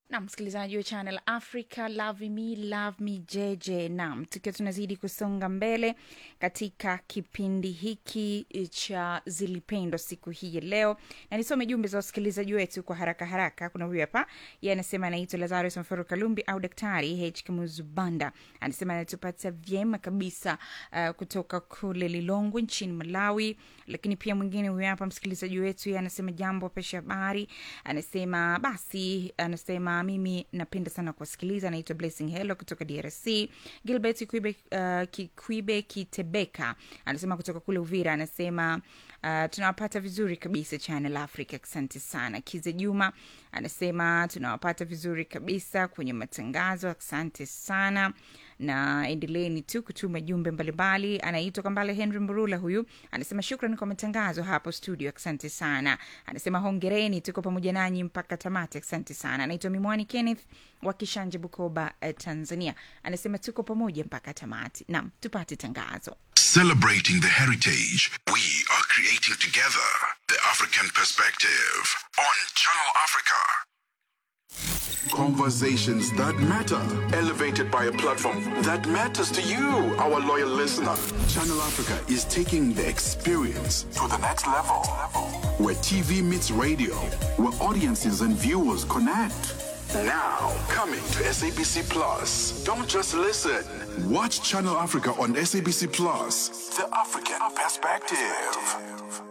na msikilizaji wa channel africa love me love me jj nam tukiwa tunazidi kusonga mbele katika kipindi hiki cha zilipendwa siku hii ya leo na nisome jumbe za wasikilizaji wetu kwa haraka haraka kuna huyu hapa ye anasema anaitwa lazarus mforo kalumbi au daktari h kamuzubanda anasema anatupata vyema kabisa uh, kutoka kule lilongwe nchini malawi lakini pia mwingine huyu hapa msikilizaji wetu ye anasema jambo pesha habari anasema basi anasema mimi napenda sana kuwasikiliza anaitwa blessing hello kutoka drc gilbert kikwibe, uh, kikwibe kitebeka anasema kutoka kule uvira anasema uh, tunawapata vizuri kabisa channel africa asante sana kize juma anasema tunawapata vizuri kabisa kwenye matangazo asante sana na endeleeni tu kutuma jumbe mbalimbali anaitwa kambale henry mburula huyu anasema shukran kwa matangazo hapo studio asante sana anasema hongereni tuko pamoja nanyi mpaka tamati asante sana anaitwa mimwani kenneth wa kishanje bukoba eh, tanzania anasema tuko pamoja mpaka tamati nam tupate tangazo Celebrating the heritage we are creating together. The African Perspective on Channel Africa. Conversations that matter, elevated by a platform that matters to you, our loyal listener. Channel Africa is taking the experience to the next level. Where TV meets radio, where audiences and viewers connect. Now, coming to SABC Plus. Don't just listen. Watch Channel Africa on SABC Plus. The African Perspective.